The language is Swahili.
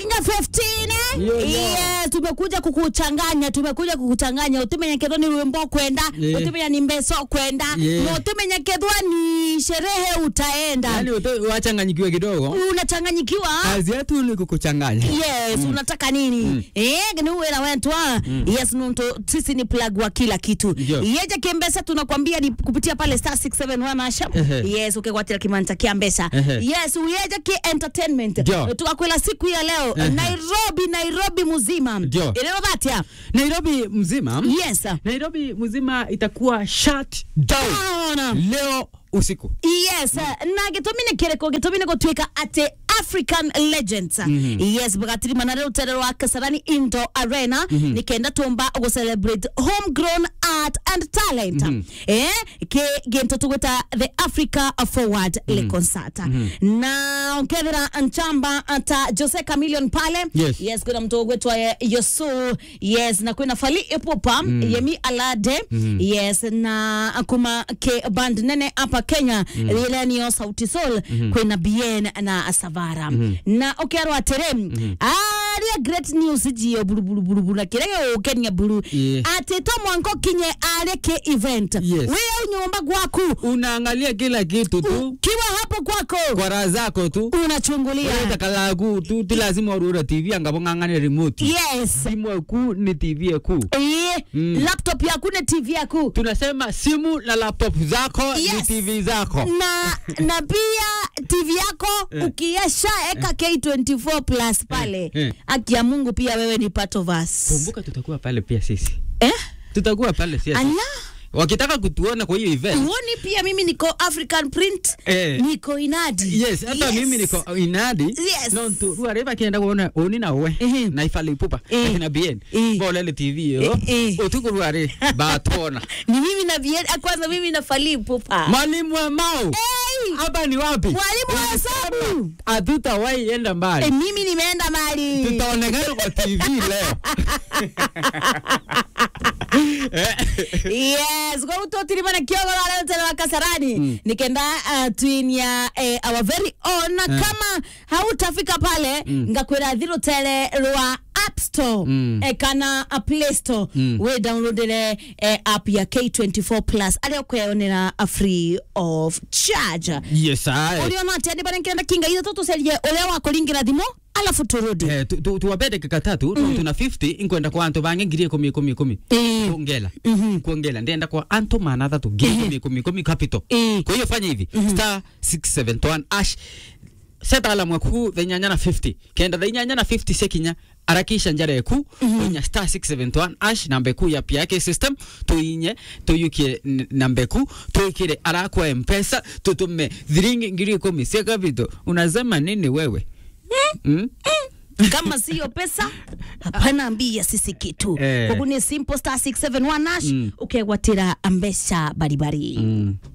nginya 15 Yo, yo. yes tumekuja kukuchanganya tumekuja kukuchanganya utimenya kethwa ni rwimbo kwenda Yeah. utimenya ni mbeso kwenda Yeah. na utimenya kethwa ni sherehe utaenda yani uto- wachanganyikiwe kidogo unachanganyikiwa kazi yetu ni kukuchanganya yes unataka nini eh ni wera wetwa yes nunto sisi ni plug wa kila kitu Ndio. yeje kimbesa tunakwambia ni kupitia pale star 671 asha Ehe. yes ukikwatira kimanta kia mbesa Ehe. yes uyeje ki entertainment Ndio. tukakwela siku ya leo Ehe. Nairobi Nairobi mzima Ndio. ileo dhatia nairobi mzima yes nairobi mzima itakuwa shut down Ona. leo usiku yes na gitumi nä kä rä kå gä tå mi nä gå tuä ka atä african legends yes bagatirima na rä rutere rwa kasarani indo arena nä kenda tå mba gå celebrate homegrown art and talent eh gä ntå tå gwä ta the africa forward le concert na ukethera nchamba ta jose camillion pale Yes. yes kwina mtu gwetwa yosu yes na kwina fali ipupa yemi alade yes na kuma ke band nene hapa kenya lile niyo sauti sol kwina bien na savara na ukerwa atere aria great news jiyo bulu bulu bulu bulu na kirege ukenya bulu Yeah. ati to mwanko kinye are ke event Yes. wewe nyumba gwaku unaangalia kila kitu tu kiwa hapo kwako kwa raha zako tu unachungulia takalagu tu ti lazima urure tv angabo ng'ang'ane remote yes simu eku ni tv eku Eh, Mm. laptop yaku na tv yaku tunasema simu na laptop zako ni Yes. tv zako na na pia tv yako Eh. ukiesha eka k24 plus pale Eh, eh. haki ya mungu pia wewe ni part of us kumbuka tutakuwa pale pia sisi eh? tutakuwa pale sisi ala wakitaka kutuona kwa hiyo event uoni pia mimi niko african print Eh. niko inadi yes hata mimi niko inadi Yes. no tu ruare bakienda kuona oni nawe Ehe. na ifali pupa Eh. akina bien Eh. bolele tv yo Eh, eh. utuku ruare batona ni mimi na bien kwanza mimi na fali pupa mwalimu wa mau hey! hapa ni wapi mwalimu wa hesabu hatutawahi enda mbali eh, mimi nimeenda mali tutaonekana kwa tv leo yes kwa utotirima na kiogoro aletera wa kasarani mm. nikenda uh, twinia eh, our very own na kama hautafika pale mm. ngakwira thirutere rwa app store Mm. eh, kana a play store Mm. we downloadere eh, app ya k24 plus aria ukweyonera a free of charge yes aye uriona atia ndi bara nkenda kinga ithe tutucerie uria wakuringira thimu alafu turudi Eh, tu- tu- tuwape dakika tatu mm. tuna 50 inkwenda kwa antu bange ngiri ikumi ikumi ikumi Eh. kuongela Mhm. kuongela ndenda kwa antu mana thatu ngiri ikumi ikumi ikumi capital Eh. kwa hiyo fanya hivi star 671 ash seta alamwe ku thenyanya na 50 kenda thenyanya na 50 sekinya arakisha njara eku unya star 671 ash namba ku ya pia ke system tuinye tuyukie n- namba ku tuikire arakwa mpesa tutume thiringi ngiri ikumi cia capital unasema nini wewe mm? kama siyo pesa hapana ambia sisi kitu Eh. koguo ni simple star 671 ash Mm. ukegwatira mbeca baribari Mm.